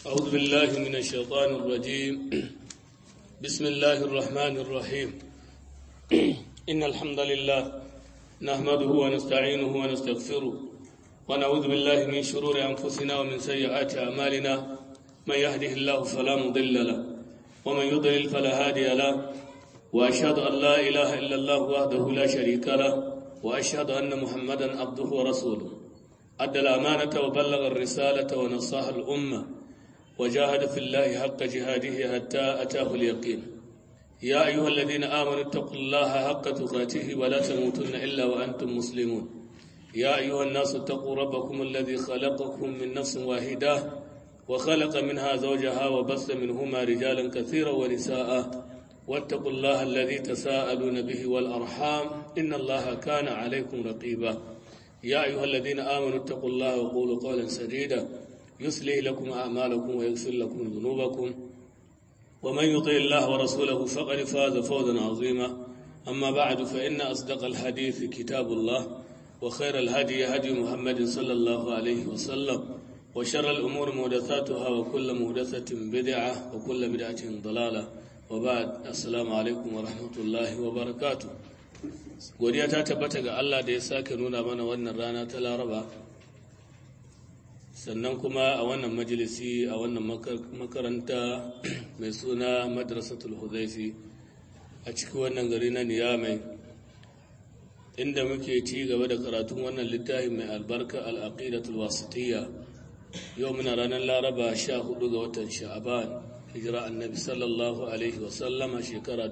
أعوذ بالله من الشيطان الرجيم بسم الله الرحمن الرحيم إن الحمد لله نحمده ونستعينه ونستغفره ونعوذ بالله من شرور أنفسنا ومن سيئات أعمالنا من يهده الله فلا مضل له ومن يضلل فلا هادي له وأشهد أن لا إله إلا الله وحده لا شريك له وأشهد أن محمدا عبده ورسوله أدى الأمانة وبلغ الرسالة ونصح الأمة وجاهد في الله حق جهاده حتى أتاه اليقين يا أيها الذين آمنوا اتقوا الله حق تقاته ولا تموتن إلا وأنتم مسلمون يا أيها الناس اتقوا ربكم الذي خلقكم من نفس واحدة وخلق منها زوجها وبث منهما رجالا كثيرا ونساء واتقوا الله الذي تساءلون به والأرحام إن الله كان عليكم رقيبا يا أيها الذين آمنوا اتقوا الله وقولوا قولا سديدا يصلح لكم أعمالكم ويغفر لكم ذنوبكم ومن يطع الله ورسوله فقد فاز فوزا عظيما أما بعد فإن أصدق الحديث كتاب الله وخير الهدي هدي محمد صلى الله عليه وسلم وشر الأمور محدثاتها وكل محدثة بدعة وكل بدعة ضلالة وبعد السلام عليكم ورحمة الله وبركاته godiya ta tabbata ga Allah da ya sake nuna mana wannan rana ta Laraba sannan kuma a wannan majalisi a wannan makaranta mai suna madrasatul huzaifi a cikin wannan gari na niyamai inda muke ci gaba da karatun wannan littafi mai albarka al'aqidatul wasitiyya yau muna ranar laraba sha hudu ga watan sha'aban hijira annabi sallallahu alaihi wasallama shekara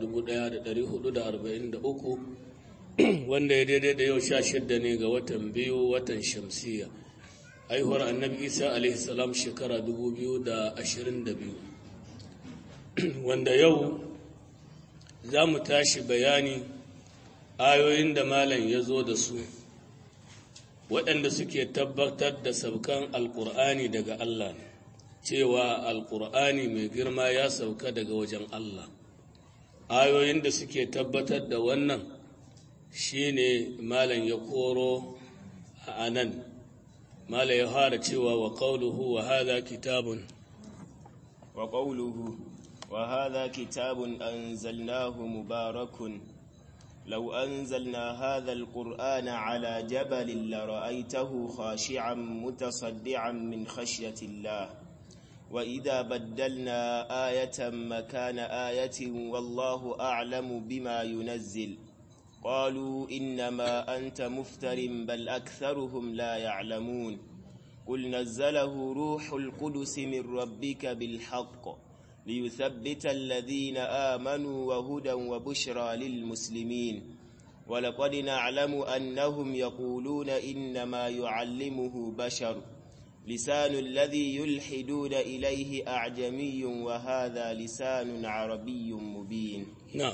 1443 wanda ya daidai da yau sha shidda ne ga watan biyu watan shamsiyya haihuwar annabi isa alaihissalam shekara 2022 wanda yau za mu tashi bayani ayoyin da malam ya zo da su waɗanda suke tabbatar da saukan alƙur'ani daga allah ne cewa alƙur'ani mai girma ya sauka daga wajen allah ayoyin da suke tabbatar da wannan shine malam ya koro a anan mala ya fara cewa wa qawluhu wa hadha kitabun wa qawluhu wa hadha kitabun anzalnahu mubarakun law anzalna hadha alqur'ana ala jabalin la ra'aytahu khashi'an mutasaddian min khashyati Allah wa idha baddalna ayatan makana ayatin wallahu a'lamu bima yunazzil قالوا إنما أنت مفتر بل أكثرهم لا يعلمون قل نزله روح القدس من ربك بالحق ليثبت الذين آمنوا وهدى وبشرى للمسلمين ولقد نعلم أنهم يقولون إنما يعلمه بشر لسان الذي يلحدون إليه أعجمي وهذا لسان عربي مبين نعم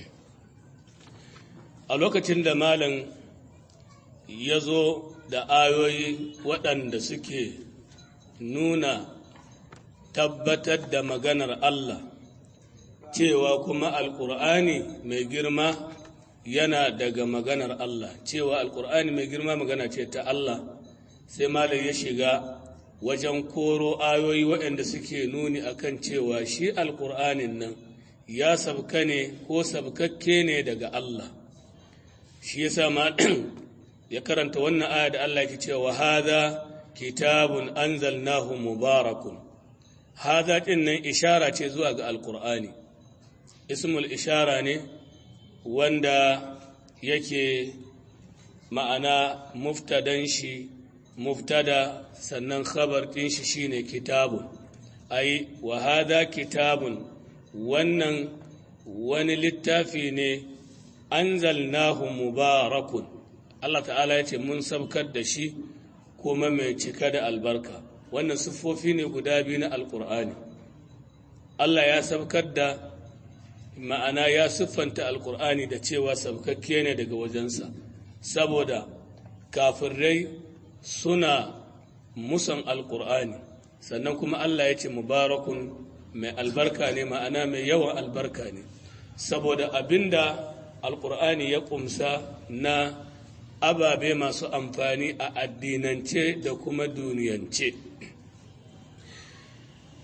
a lokacin da malam ya zo da ayoyi waɗanda suke nuna tabbatar da maganar Allah cewa kuma alƙur'ani mai girma yana daga maganar Allah cewa alƙur'ani mai girma magana ce ta Allah sai malam ya shiga wajen koro ayoyi waɗanda suke nuni akan cewa shi alƙur'anin nan ya sabka ne ko sabkakke ne daga Allah shi yasa ma ya karanta wannan aya da Allah yake cewa hadha kitabun anzalnahu mubarakun hadha din nan ishara ce zuwa ga alqur'ani ismul ishara ne wanda yake ma'ana muftadan shi muftada sannan khabar din shi shine kitabun ai wa hadha kitabun wannan wani littafi ne anzalnahu mubarakun Allah ta'ala ya ce mun sabkar da shi kuma mai cika da albarka wannan siffofi ne guda biyu na alkur'ani Allah ya sabkar da ma'ana ya siffanta alkur'ani da cewa sabkakke ne daga wajensa saboda kafirai suna musan alkur'ani sannan kuma Allah ya ce mubarakun mai albarka ne ma'ana mai yawan albarka ne saboda abinda alkur'ani ya kumsa na ababe masu amfani a addinance da kuma duniyance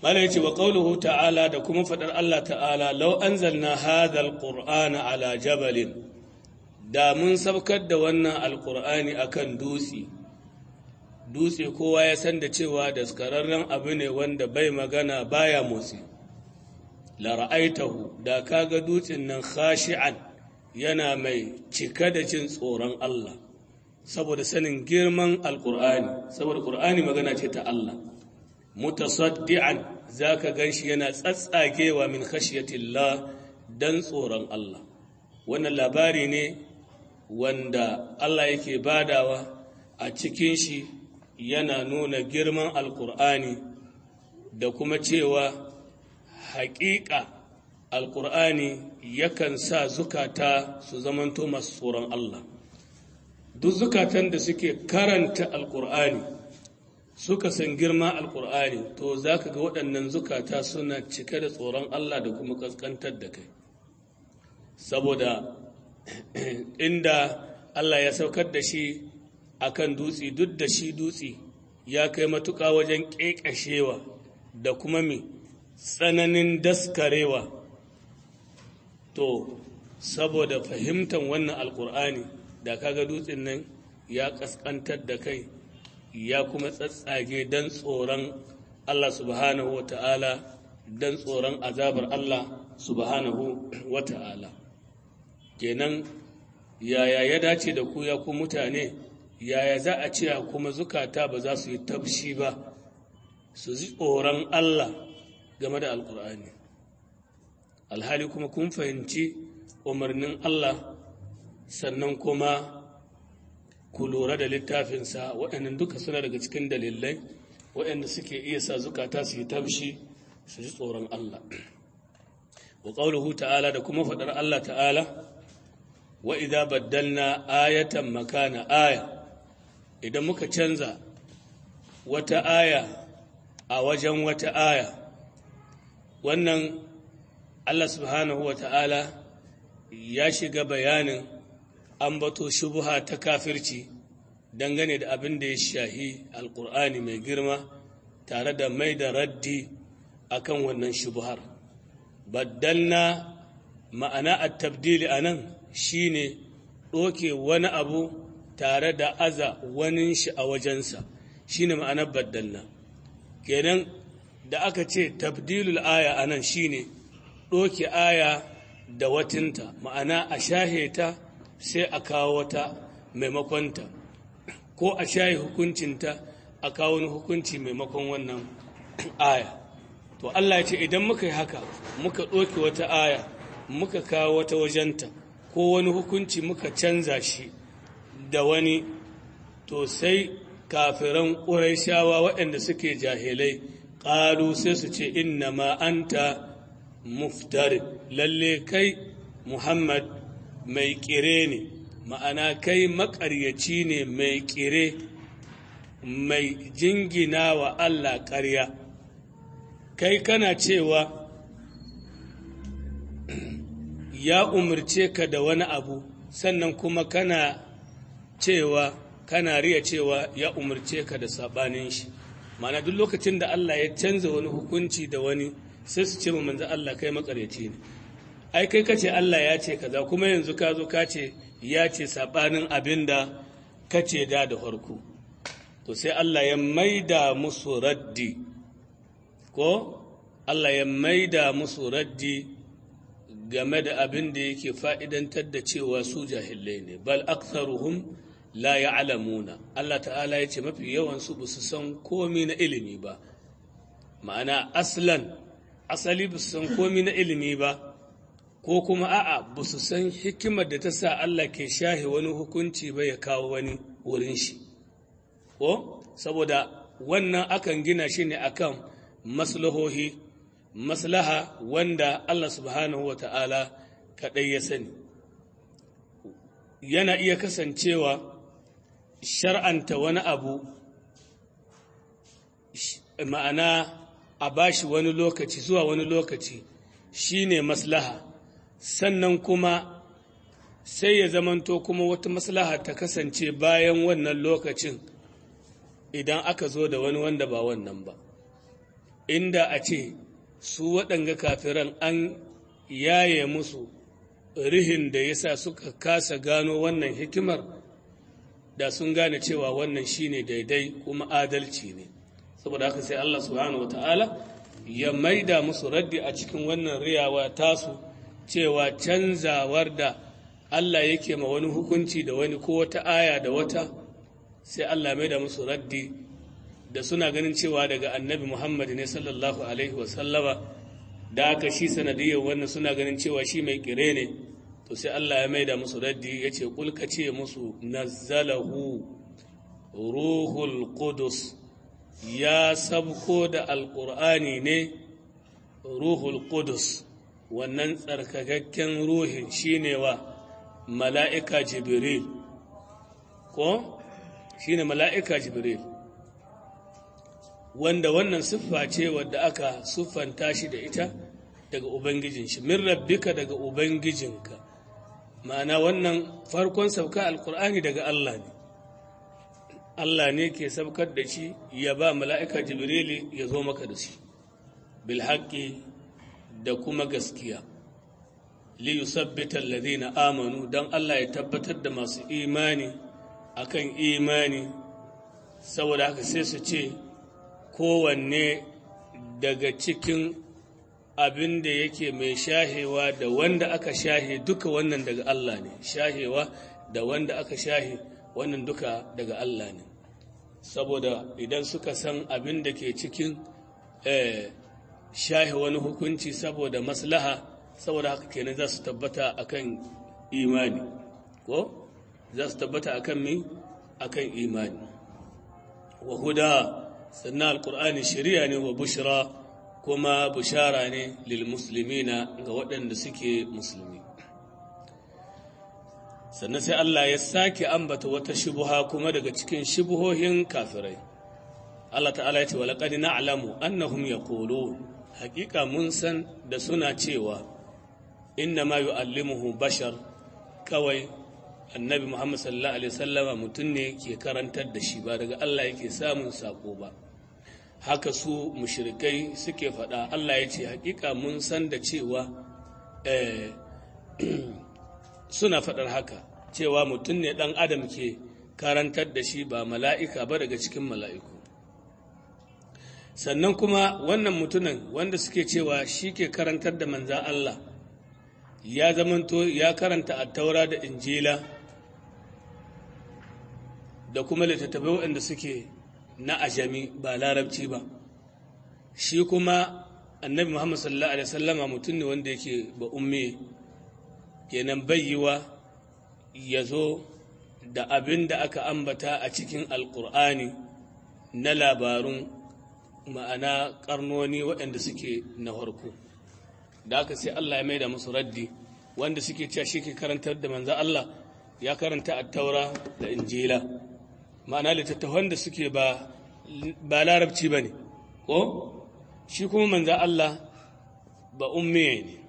mala yace wa qawluhu ta'ala da kuma fadar Allah ta'ala law anzalna hadha alqur'ana ala jabalin da mun sabkar da wannan alqur'ani akan dutse dutse kowa ya san da cewa daskararren abu ne wanda bai magana baya motsi la ra'aitahu da kaga dutsen nan khashi'an yana mai cika da jin tsoron Allah saboda sanin girman alqur'ani saboda qur'ani magana ce ta Allah mutasaddian zaka ganshi yana tsatsagewa min khashyatillah dan tsoron Allah wannan labari ne wanda Allah yake badawa a cikin shi yana nuna girman alkur'ani da kuma cewa haƙiƙa alkur'ani yakan sa zukata su zamanto masu tsoron Allah duk zukatan da suke karanta alkur'ani suka san girma alkur'ani to za ka ga waɗannan zukata suna cike da tsoron Allah da kuma ƙasƙantar da kai saboda inda Allah ya saukar da shi akan dutse duk da shi dutse ya kai matuƙa wajen ƙeƙashewa da kuma mai tsananin daskarewa to saboda fahimtar wannan alkur'ani da kaga dutsen nan ya ƙasƙantar da kai ya kuma tsatsage don tsoron Allah subhanahu wa ta'ala don tsoron azabar Allah subhanahu wa ta'ala kenan yaya ya dace da ku ya ku mutane yaya za a ce kuma zukata ba za su yi tafshi ba su ji tsoron Allah game da alkur'ani alhali kuma kun fahimci umarnin Allah sannan kuma ku lura da littafinsa waɗannan duka suna daga cikin dalilai waɗanda suke iya sa zukata su yi tafshi su ji tsoron Allah wa ƙauluhu ta'ala da kuma faɗar Allah ta'ala wa idza baddalna ayatan makana aya idan muka canza wata aya a wajen wata aya wannan Allah subhanahu wa ta'ala ya shiga bayanin ambato shubuha ta kafirci dangane da abin da ya shahi alkur'ani mai girma tare da mai da raddi akan wannan shubuhar baddalna ma'ana a tabdili a nan shine ɗoke wani abu tare da aza wani shi a wajensa shine ma'anar baddalna kenan da aka ce tabdilul aya a nan shine ɗoke aya da watinta ma'ana a shahe ta sai a kawo wata maimakonta ko a shahe hukuncinta a kawo wani hukunci maimakon wannan aya to Allah ya ce idan muka yi haka muka ɗoke wata aya muka kawo wata wajenta ko wani hukunci muka canza shi da wani to sai kafiran ƙuraishawa waɗanda suke jahilai ƙalu sai su ce inna ma anta muftari lalle kai muhammad mai ƙire ne ma'ana kai maƙaryaci ne mai ƙire mai jingina wa allah ƙarya kai kana cewa ya umarce ka da wani abu sannan kuma kana cewa kana riya cewa ya umarce ka da sabanin shi mana duk lokacin da Allah ya canza wani hukunci da wani sai su ce mu manzo Allah kai makaryaci ne ai kai kace Allah ya ce kaza kuma yanzu ka zo ka ce ya ce sabanin abinda kace da da farko to sai Allah ya maida musu raddi ko Allah ya maida musu raddi game da abin da yake fa'idantar da cewa su jahilai ne, bal aktharuhum la ya'lamuna Allah ta'ala ya ce mafi yawansu ba su san komi na ilimi ba, ma'ana aslan, asali ba su san komi na ilimi ba, ko kuma a'a ba su san hikimar da ta sa Allah ke shahe wani hukunci ba ya kawo wani wurin shi. Ko, saboda wannan akan gina shi ne akan maslahohi. maslaha wanda Allah subhanahu wa ta'ala kaɗai ya sani. Yana iya kasancewa shar'anta wani abu ma'ana a bashi wani lokaci zuwa wani lokaci shi ne maslaha, sannan kuma sai ya zamanto kuma wata maslaha ta kasance bayan wannan lokacin idan aka zo da wani wanda ba wannan ba. inda a ce su waɗanga kafiran an yaye musu rihin da yasa suka kasa gano wannan hikimar da sun gane cewa wannan shine daidai kuma adalci ne saboda haka sai Allah subhanahu wata'ala ya maida musu raddi a cikin wannan riyawa tasu cewa canzawar da Allah yake ma wani hukunci da wani ko wata aya da wata sai Allah maida musu raddi da suna ganin cewa daga annabi Muhammad ne sallallahu alaihi wasallama da aka shi sanadiyar wannan suna ganin cewa shi mai kire ne to sai Allah ya maida musu raddi ya ce kulka ce musu nazzalahu ruhul qudus ya sabko da alƙur'ani ne ruhul qudus wannan tsarkakakken ruhin shine wa mala'ika jibril ko shine mala'ika jibril wanda wannan siffa ce wadda aka siffanta shi da ita daga ubangijin shi min rabbika daga ubangijinka ma'ana wannan farkon sauka alkur'ani daga Allah ne Allah ne ke saukar da shi ya ba mala'ika jibrili ya zo maka da shi bilhaƙi da kuma gaskiya li yusabbita alladhina amanu dan Allah ya tabbatar da masu imani akan imani saboda haka sai su ce kowanne daga cikin abin da yake mai shahewa da wanda aka shahe duka wannan daga Allah ne shahewa da wanda aka shahe wannan duka daga Allah ne saboda idan suka san abin da ke cikin shahe wani hukunci saboda maslaha saboda haka kenan za su tabbata akan imani ko za su tabbata akan mi akan imani wa huda sannan alkur'ani shari'a ne wa bushra kuma bushara ne lil muslimina ga waɗanda suke musulmi sannan sai Allah ya sake ambata wata shubuha kuma daga cikin shubuhohin kafirai Allah ta'ala ya ce wa laqad na'lamu annahum yaqulun haƙiƙa mun san da suna cewa inna ma yu'allimuhu bashar kawai annabi Muhammad sallallahu alaihi wasallama mutum ne ke karantar da shi ba daga Allah yake samun sako ba haka su mushrikai suke faɗa Allah ya ce haƙiƙa mun san da cewa suna faɗar haka cewa mutum ne ɗan adam ke karantar da shi ba mala'ika ba daga cikin mala'iku sannan kuma wannan mutumin wanda suke cewa shi ke karantar da manzan Allah ya zamanto ya karanta attaura da injila da kuma littattafai waɗanda suke na ajami ba larabci ba shi kuma annabi muhammad sallallahu alaihi wasallama mutum ne wanda yake ba umme kenan bayyiwa ya zo da abin da aka ambata a cikin alkur'ani na labarun ma'ana karnoni waɗanda suke na farko da aka sai Allah ya maida musu raddi wanda suke cewa shi ke karantar da manzo Allah ya karanta attaura da injila ma'ana littattafan da suke ba ba larabci ba ne ko shi kuma manzo Allah ba ummiye ne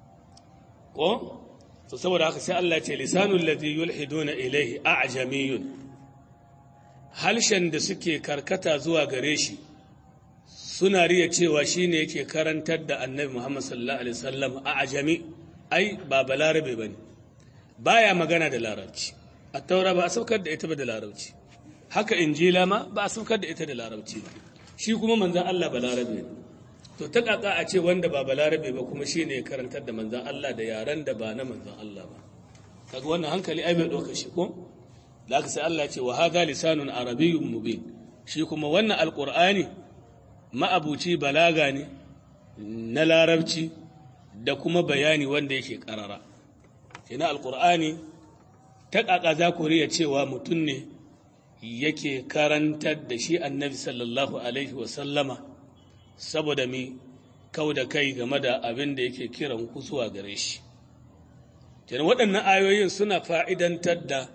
ko to saboda haka sai Allah ce lisanul ladhi yulhiduna ilayhi a'jamiyun halshen da suke karkata zuwa gare shi suna riya cewa shine yake karantar da annabi Muhammad sallallahu alaihi wasallam a'jami ai ba balarabe bane baya magana da larabci at-taura ba a saukar da ita ba da larabci haka injila ma ba a saukar da ita da larabci ba shi kuma manzon Allah balarabe ne to ta kaka a ce wanda ba balarabe ba kuma shi ne karantar da manzan Allah da yaren da ba na manzan Allah ba kaga wannan hankali ai bai ɗauka shi ko da aka sai Allah ce wa hadha lisanun arabiyyun mubin shi kuma wannan alqur'ani ma'abuci balaga ne na larabci da kuma bayani wanda yake karara kina alqur'ani ta kaka za ku riya cewa mutum ne yake karantar da shi annabi sallallahu alaihi wa sallama saboda mi kau da kai game da abin da yake kiran ku zuwa gare shi. Kenan waɗannan ayoyin suna fa'idantar da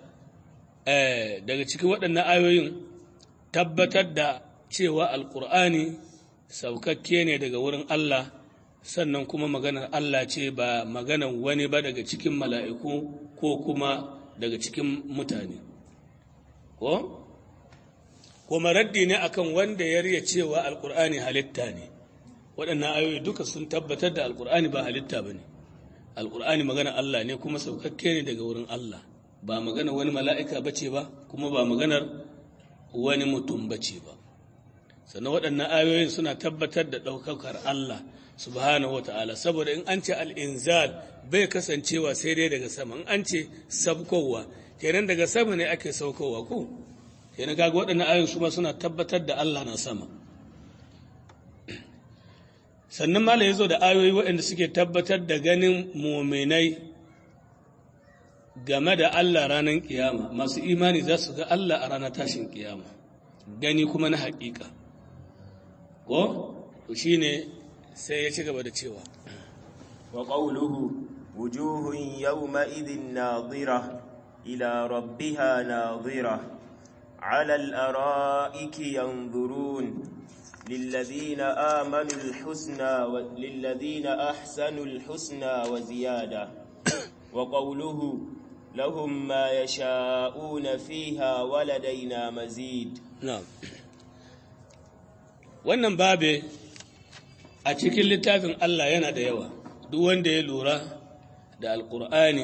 daga cikin waɗannan ayoyin tabbatar da cewa Alƙur'ani saukakke ne daga wurin Allah sannan kuma maganar Allah ce ba maganar wani ba daga cikin mala'iku ko kuma daga cikin mutane. Ko? kuma raddi ne akan wanda ya riya cewa alkur'ani halitta ne waɗannan ayoyi duka sun tabbatar da alkur'ani ba halitta ba ne alkur'ani magana Allah ne kuma saukakke ne daga wurin Allah ba magana wani mala'ika ba ce ba kuma ba maganar wani mutum ba ce ba sannan waɗannan ayoyin suna tabbatar da ɗaukakar Allah subhanahu wa ta'ala saboda in an ce al'inzal bai kasancewa sai dai daga sama in an ce sabkowa kenan daga sama ne ake saukowa ko kenan kaga waɗannan ayoyin su ma suna tabbatar da Allah na sama sannan mala ya zo da ayoyi waɗanda suke tabbatar da ganin muminai game da Allah ranar kiyama masu imani za su ga Allah a ranar tashin kiyama gani kuma na haƙiƙa ko shi ne sai ya ci gaba da cewa wa qawluhu wujuhun yawma idhin nadira ila rabbiha nadira ala al-ara'iki yanzurun للذين آمنوا الحسنى للذين أحسنوا الحسنى وزيادة وقوله لهم ما يشاءون فيها ولدينا مزيد نعم wannan babe a cikin littafin Allah yana da yawa duk wanda ya lura da alkur'ani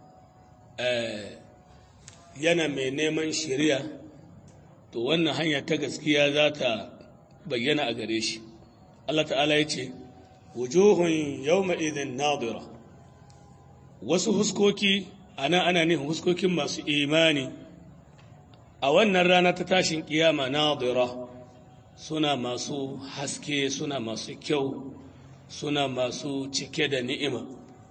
yana mai neman shari'a to wannan hanya ta gaskiya za ta bayyana a gare shi Allah ta'ala ya ce wujuhun yawma idhin nadira wasu huskoki ana ana nufin huskokin masu imani a wannan rana ta tashin kiyama nadira suna masu haske suna masu kyau suna masu cike da ni'ima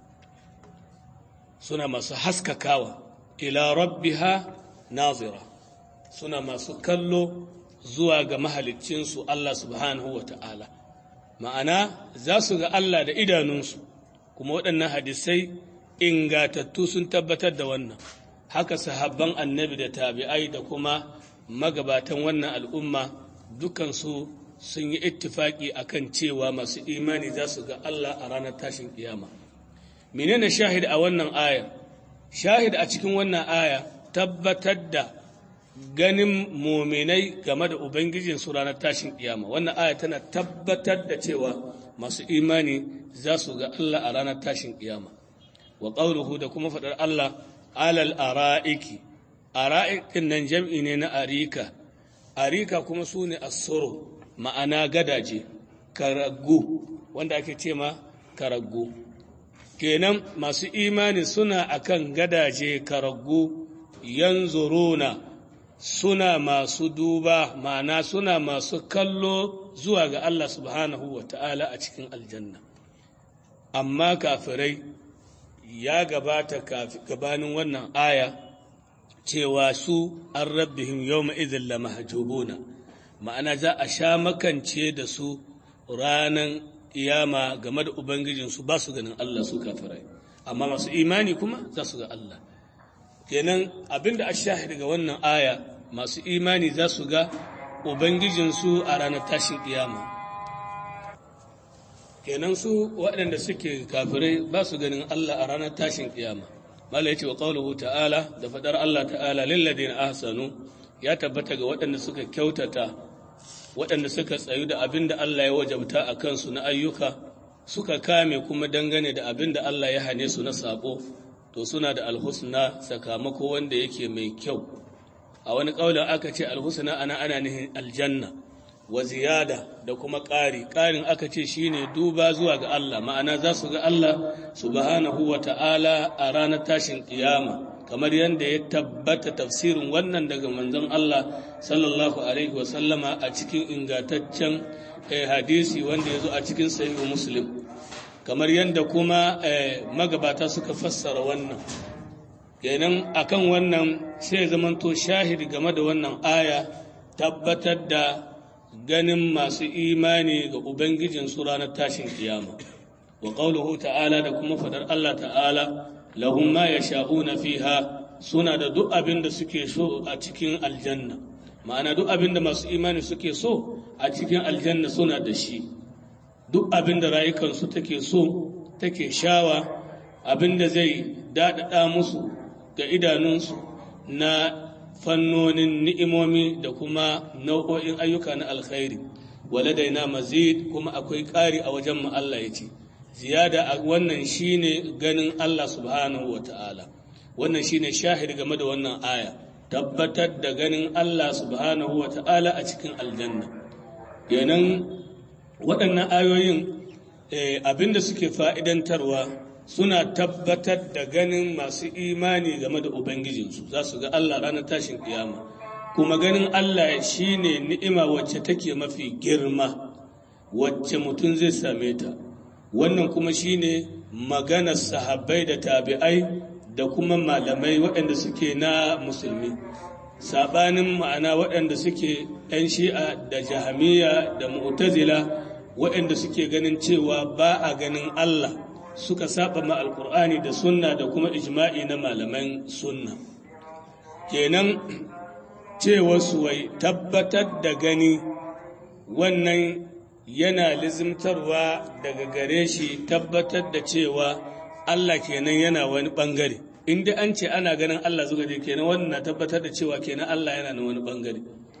suna masu haskakawa ila rabbiha nazira suna masu kallo zuwa ga mahaliccinsu Allah subhanahu wa ta'ala ma'ana za su ga Allah da idanunsu kuma waɗannan hadisai ingatattu sun tabbatar da wannan haka sahabban annabi da tabi'ai da kuma magabatan wannan al'umma dukansu sun yi ittifaki akan cewa masu imani za su ga Allah a ranar tashin kiyama menene shahid a wannan aya shahid a cikin wannan aya tabbatar da ganin muminai game da ubangijin su ranar tashin kiyama wannan aya tana tabbatar da cewa masu imani za su ga Allah a ranar tashin kiyama wa qawluhu da kuma faɗar Allah alal ara'iki ara'ikin nan jam'i ne na arika arika kuma su ne asoro ma'ana gadaje karaggu wanda ake ce ma karaggu kenan masu imani suna akan gadaje karaggu yanzuruna suna masu duba ma'ana suna masu kallo zuwa ga Allah subhanahu wa ta'ala a cikin aljanna amma kafirai ya gabata gabanin wannan aya cewa su an rabbihim yawma idhin la mahjubuna ma'ana za a sha makance da su ranan iyama game da ubangijinsu ba su ganin Allah su kafirai amma masu imani kuma za su ga Allah kenan abinda a shahid ga wannan aya masu imani za su ga ubangijinsu a ranar tashin iyama kenan su waɗanda suke kafirai ba su ganin Allah a ranar tashin iyama mala ya ce wa ƙaunuhu ta'ala da faɗar Allah ta'ala lilladin ahsanu ya tabbata ga waɗanda suka kyautata waɗanda suka tsayu da abin da Allah ya wajabta a kansu na ayyuka suka kame kuma dangane da abin da Allah ya hane su na saƙo to suna da alhusna sakamako wanda yake mai kyau a wani ƙaunar aka ce alhusna ana ana nihin aljanna wa ziyada da kuma ƙari ƙarin aka ce shine duba zuwa ga Allah ma'ana za su ga Allah subhanahu wa ta'ala a ranar tashin ƙiyama kamar yadda ya tabbata tafsirin wannan daga manzon Allah sallallahu alaihi wa sallama a cikin ingantaccen hadisi wanda ya zo a cikin sahihu muslim kamar yadda kuma magabata suka fassara wannan kenan akan wannan sai zamanto shahidi game da wannan aya tabbatar da ganin masu imani ga ubangijin su ranar tashin kiyama wa qauluhu ta'ala da kuma fadar Allah ta'ala lahum ma yasha'una fiha suna da duk abin da suke so a cikin aljanna ma'ana duk abin da masu imani suke so a cikin aljanna suna da shi duk abin da rayukansu take so take shawa abin da zai daɗaɗa musu ga idanunsu na fannonin ni'imomi da kuma nau'o'in ayyuka na alkhairi waladaina mazid kuma akwai ƙari a wajen mu Allah ya ce ziyada a wannan shine ganin Allah subhanahu wata'ala wannan shine shahid game da wannan aya tabbatar da ganin Allah subhanahu wata'ala a cikin aljanna kenan waɗannan ayoyin abinda suke fa'idantarwa suna tabbatar da ganin masu imani game da ubangijinsu za su ga Allah ranar tashin kiyama kuma ganin Allah shine ni'ima wacce take mafi girma wacce mutum zai same ta wannan kuma shine maganar sahabbai da tabi'ai da kuma malamai waɗanda suke na musulmi saɓanin ma'ana waɗanda suke 'yan shi'a da jahamiya da mu'tazila waɗanda suke ganin cewa ba a ganin Allah suka saba ma alkur'ani da sunna da kuma ijma'i na malaman sunna kenan cewa su wai tabbatar da gani wannan yana lizimtarwa daga gare shi tabbatar da cewa Allah kenan yana wani bangare inda an ce ana ganin Allah zuga je kenan wannan na tabbatar da cewa kenan Allah yana na wani bangare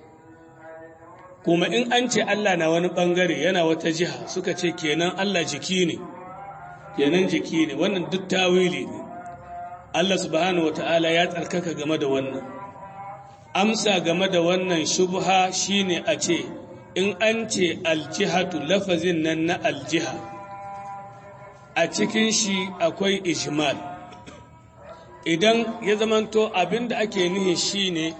kuma in an ce Allah na wani bangare yana wata jiha suka ce kenan Allah jiki ne kenan jiki ne wannan duk tawili ne Allah subhanahu wata'ala ya tsarkaka game da wannan amsa game da wannan shubha shine a ce in an ce aljihatu lafazin nan na aljiha a cikin shi akwai ijmal idan ya zamanto abinda ake nihi shine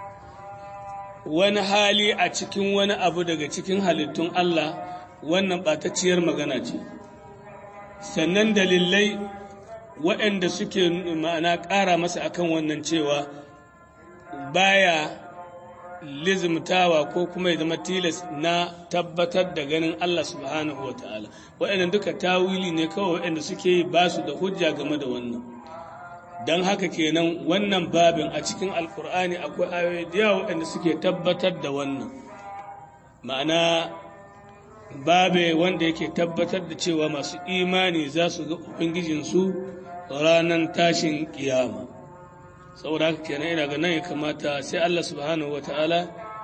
wani hali a cikin wani abu daga cikin halittun Allah wannan ɓatacciyar magana ce sannan dalilai waɗanda suke ma'ana ƙara masa akan wannan cewa baya lizimtawa ko kuma ya zama tilas na tabbatar da ganin Allah subhanahu wa ta'ala waɗanda duka tawili ne kawai waɗanda suke yi ba su da hujja game da wannan don haka kenan wannan babin a cikin alkur'ani akwai ayoyi da yawa waɗanda suke tabbatar da wannan ma'ana babe wanda yake tabbatar da cewa masu imani za su ga ubangijinsu ranar tashin kiyama saboda haka kenan ina ga nan ya kamata sai Allah subhanahu wa ta'ala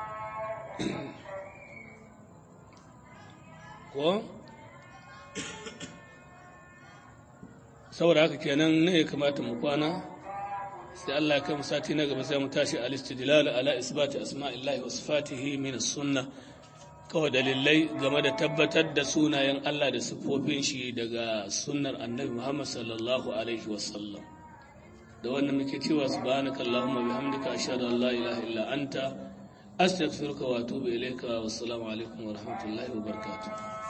ko saboda haka kenan ne ya kamata mu kwana sai Allah ya kai mu sati na gaba sai mu tashi al-istidlal ala isbati asma'illahi wa sifatihi min as-sunnah kawai dalilai game da tabbatar da sunayen Allah da siffofin shi daga sunnar annabi Muhammad sallallahu alaihi wasallam da wannan muke cewa subhanaka allahumma bihamdika ashhadu an la ilaha illa anta astaghfiruka wa atubu ilayka wassalamu alaikum wa rahmatullahi wa barakatuh